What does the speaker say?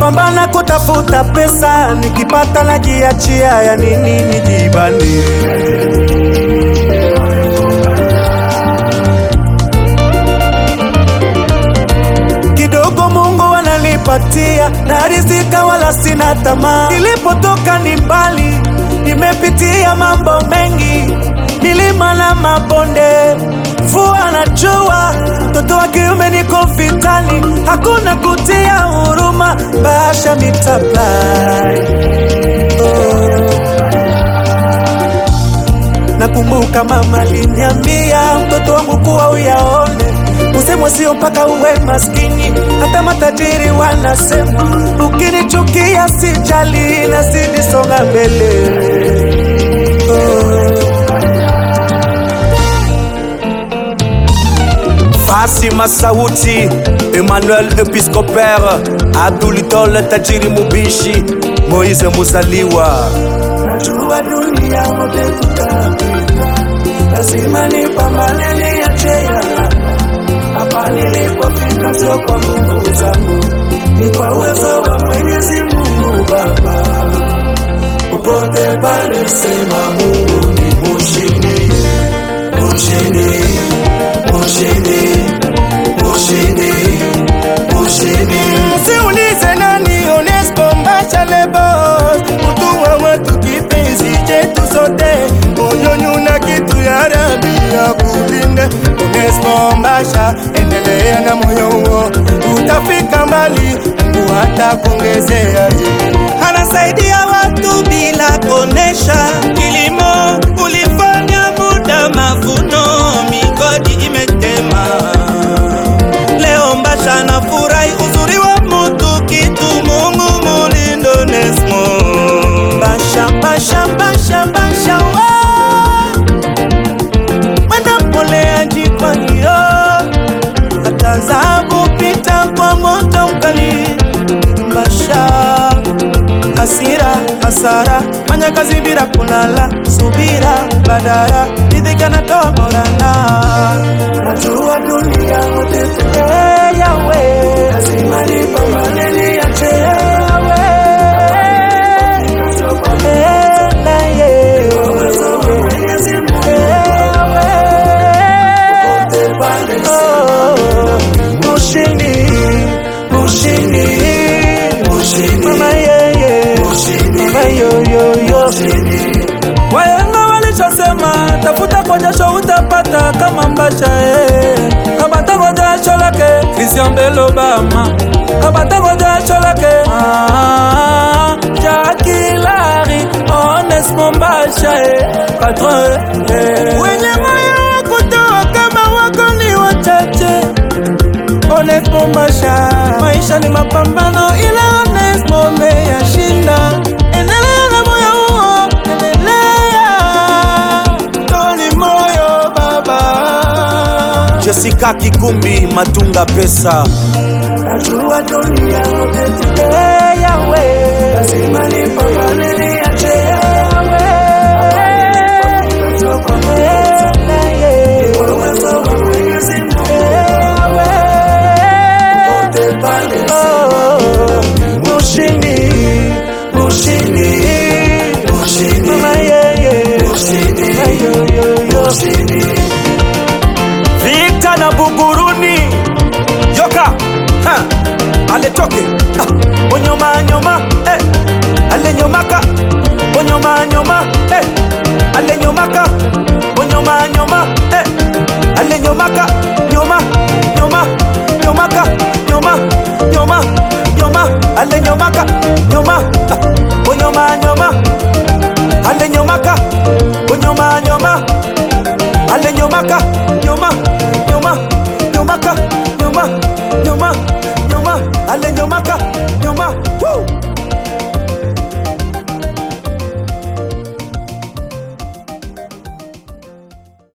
napambana kutafuta pesa, nikipata najiachia, ya nini nijibane? kidogo Mungu ananipatia na rizika, wala sina tamaa. Nilipotoka ni mbali, nimepitia mambo mengi, milima na mabonde, mvua na jua. Mtoto wa kiume niko vitani, hakuna kutia huruma, basha mitaplai oh. Nakumbuka mama aliniambia mtoto wangu kuwa uyaone, usemwe sio mpaka uwe maskini, hata matajiri wanasema. Ukinichukia sijali, nazidi songa mbele oh. Fasima Sauti, Emmanuel Episcopere, Abdulitole Tajiri Mubishi, Moise Musaliwa. Najua dunia wote tutapita, lazima nipambane niache ya hapa nilipofika, sio kwa nguvu zangu, ni kwa uwezo wa Mwenyezi Mungu Baba. Popote pale sema Mungu ni mushindi, mushindi, mushindi, mushindi, mushindi. Msiulize nani Onesco Mbasha Lebos, mtu wa watu kipenzi chetu sote, moyoni una kitu ya Rabi ya kulinde. Onesco Mbasha, endelea na moyo huo, utafika mbali, Mungu atakuongezea. Anasaidia watu bila kuonesha, kilimo ulifanya muda mavuno, migodi imetema Leo Mbasha na furahi uzuri wa mutu kitu Mungu mulindo Nesmo Basha, basha, basha, basha, wa. Mwenda mpoleaji kwa hiyo hata zabu pita kwa moto mkali. Basha, hasira, hasara, fanya kazi bila kulala, subira, badara, ridhika na toa morana. Najua dunia wote hey, yawe lazima nipambane niache yawe Eh, na ye. Eh, yawe. Oh, Mushindi, mushindi, mushindi, mama yeye, mama yoyoyo. Wahenga walishasema tafuta kwa jasho utapata kama Mbasha eh. Kabata kwa jasho lake Christian Bell Obama, kabata kwa jasho lake ah, Jackie Larry, Onesmo Mbasha eh. Patron eh. wenye moyo wa kutoa kama wako ni wachache. Onesmo Mbasha, maisha ni mapambano, ila Onesmo umeyashinda. Endelea na moyo huo, endelea, toni moyo baba. Jessica Kikumbi Matunga Pesa. Najua dunia wote hey, yawe lazima nipambane niache yawe Eh, na ye. Eh, yawe. Oh, mushindi, mushindi, mama yeye, mama yoyoyo. Vita na Buguruni Yoka ha. Aletoke ha. Onyoma nyoma eh. Alenyomaka Onyoma nyoma eh. Alenyomaka Onyoma nyoma eh. Alenyomaka nyoma nyoma nyomaka nyoma nyoma nyoma Alenyomaka nyoma ha. Onyoma nyoma Alenyomaka Onyoma nyoma Alenyomaka nyoma